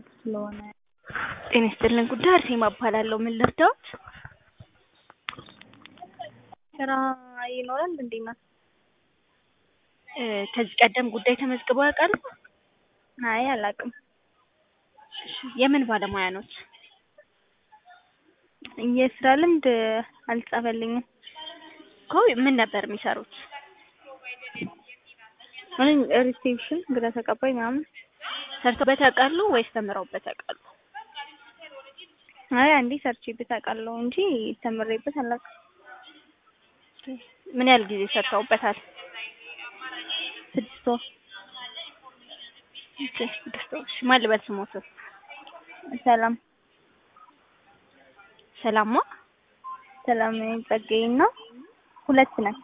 እየተመዘገቡ ስለሆነ ጤና ይስጥልን ጉዳይ አርሴማ እባላለሁ። ምን ልርዳዎት? ስራ ይኖራል እንዴ እናት? እ ከዚህ ቀደም ጉዳይ ተመዝግበው ያውቃሉ? አይ አላውቅም። የምን ባለሙያ ኖት? የስራ ልምድ አልጻፈልኝም። እኮ ምን ነበር የሚሰሩት? እኔ ሪሴፕሽን እንግዳ ተቀባይ ምናምን። ሰርተውበት ያውቃሉ ወይስ ተምረውበት ያውቃሉ? አይ አንዴ ሰርቼበት አውቃለሁ እንጂ ተምሬበት አላውቅም። ምን ያህል ጊዜ ሰርተውበታል? ስድስት ወር ኦኬ፣ ስድስት ወር። እሺ፣ ማን ልበል ስሞትን? ሰላም ሰላማ ሰላም ጸጋዬ እና ሁለት ነን።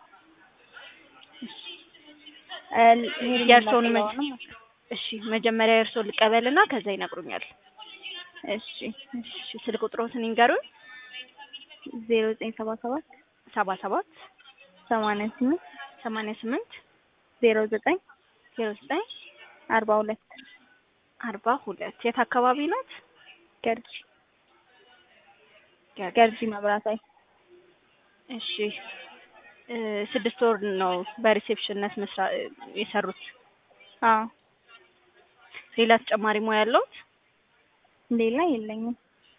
እ የእርስዎን ሄርሜላ መ- ነው። እሺ፣ መጀመሪያ የእርስዎን ልቀበልና ከዛ ይነግሩኛል። እሺ እሺ፣ ስልክ ቁጥሮትን ይንገሩኝ። ዜሮ ዘጠኝ ሰባ ሰባት ሰባ ሰባት ሰማንያ ስምንት ሰማንያ ስምንት ዜሮ ዘጠኝ ዜሮ ዘጠኝ አርባ ሁለት አርባ ሁለት የት አካባቢ ናት? ገርጂ ገርጂ መብራታዊ እሺ እ ስድስት ወር ነው በሪሴፕሽንነት መስራ የሰሩት። አዎ ሌላ ተጨማሪ ሙያ ያለውት? ሌላ የለኝም።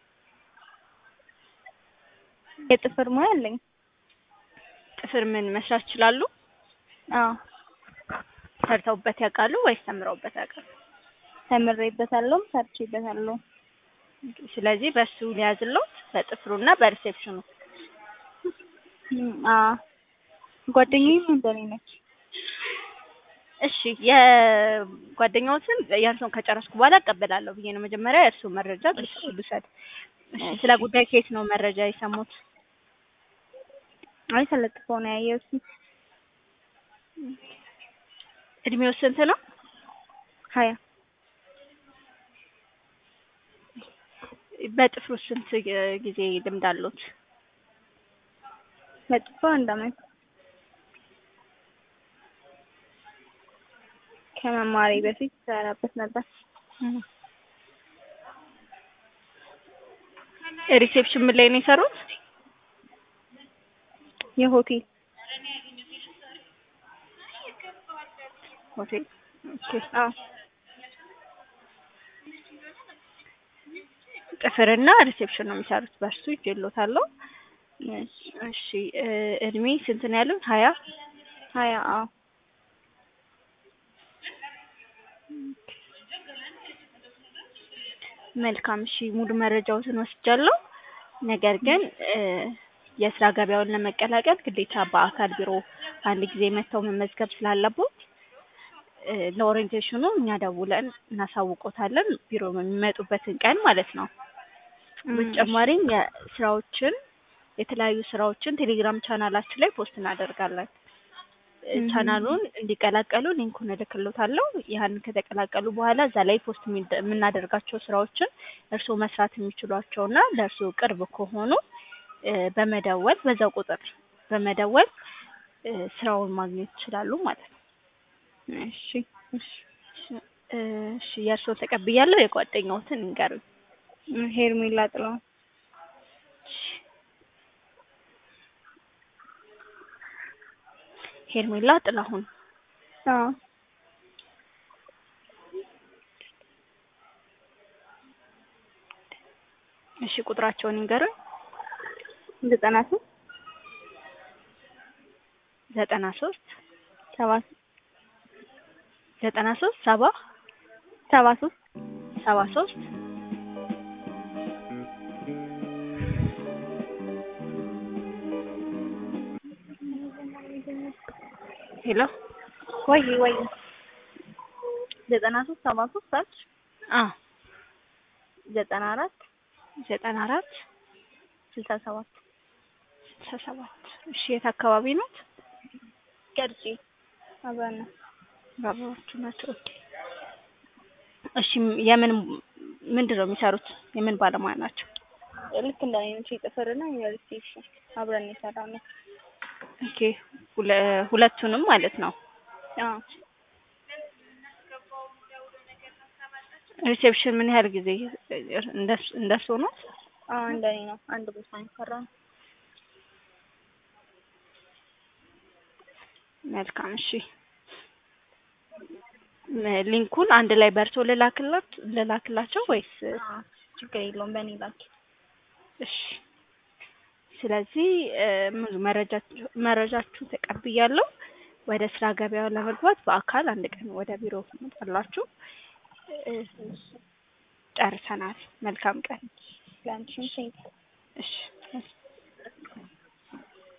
የጥፍር ሙያ አለኝ። ጥፍር ምን መስራት ይችላሉ? አዎ ሰርተውበት ያውቃሉ ወይስ ተምረውበት ያውቃሉ? ተምሬበታለሁም ሰርቼበታለሁ። ስለዚህ በሱ ሊያዝሎት በጥፍሩና በሪሴፕሽኑ። እም፣ አዎ ጓደኛዬም እንደኔ ነች። እሺ የጓደኛዎትን የእርስዎን ከጨረስኩ በኋላ እቀበላለሁ ብዬ ነው። መጀመሪያ የእርስዎን መረጃ ልውሰድ። እሺ ስለ ጉዳይ ከየት ነው መረጃ የሰሙት? አይ ተለጥፈው ነው ያየሁት። እድሜው ስንት ነው? ሀያ በጥፍሩ ስንት ጊዜ ልምድ አለዎት? መጥፎ አንድ አመት ከመማሬ በፊት ሰራበት ነበር። ሪሴፕሽን ምን ላይ ነው የሰሩት? የሆቴል ሆቴል። ኦኬ። አዎ ጥፍርና ሪሴፕሽን ነው የሚሰሩት። በእርሱ ይዤልዎታለሁ። እሺ እ እድሜ ስንት ነው ያሉት? ሀያ ሀያ አዎ መልካም። እሺ ሙሉ መረጃዎትን ወስጃለሁ። ነገር ግን እ የስራ ገበያውን ለመቀላቀል ግዴታ በአካል ቢሮ አንድ ጊዜ መጥተው መመዝገብ ስላለቦት እ ለኦሪንቴሽኑ እኛ ደውለን እናሳውቆታለን። ቢሮ የሚመጡበትን ቀን ማለት ነው። በተጨማሪም የስራዎችን የተለያዩ ስራዎችን ቴሌግራም ቻናላችን ላይ ፖስት እናደርጋለን። እ ቻናሉን እንዲቀላቀሉ ሊንኩን እልክልዎታለሁ። ያንን ከተቀላቀሉ በኋላ እዛ ላይ ፖስት የሚደ- የምናደርጋቸው ስራዎችን እርስዎ መስራት የሚችሏቸውና ለእርስዎ ቅርብ ከሆኑ እ በመደወል በዛው ቁጥር በመደወል እ ስራውን ማግኘት ይችላሉ ማለት ነው። እሺ እሺ እ እሺ የእርስዎን ተቀብያለሁ። የጓደኛዎትን እንገሩኝ። ሄርሜላ ጥላሁን ሄርሜላ ጥላሁን አዎ እሺ ቁጥራቸውን ይንገሩኝ። ዘጠና ሶስት ዘጠና ሶስት ሰባ ዘጠና ሶስት ሰባ ሰባ ሶስት ሰባ ሶስት ሄሎ ወይ ወይ ዘጠና ሶስት ሰባ ሶስት አልሽ አ ዘጠና አራት ዘጠና አራት ስልሳ ሰባት ስልሳ ሰባት እሺ የት አካባቢ ናት? ገርጂ አብረን ነው። ባባዎቹ ናቸው። ኦኬ እሺ የምን ምንድን ነው የሚሰሩት? የምን ባለሙያ ናቸው? ልክ እንደ አይነቱ የጥፍርና የሪሴፕሽን አብረን ነው የሰራነው። ኦኬ ሁለ- ሁለቱንም ማለት ነው። አዎ ሪሴፕሽን ምን ያህል ጊዜ እንደሱ እንደሱ ነው? አዎ እንደኔ ነው። አንድ ቦታ ነው የሰራነው። መልካም እሺ። ም- ሊንኩን አንድ ላይ በርሶ ልላክላት ልላክላቸው ወይስ? አዎ ችግር የለውም በእኔ ላኪ። እሺ ስለዚህ እ፣ ሙሉ መረጃችሁ መረጃችሁን ተቀብያለሁ። ወደ ስራ ገበያው ለመግባት በአካል አንድ ቀን ወደ ቢሮ ትመጣላችሁ። እ፣ ጨርሰናል። መልካም ቀን። ለአንቺም ሴት እሺ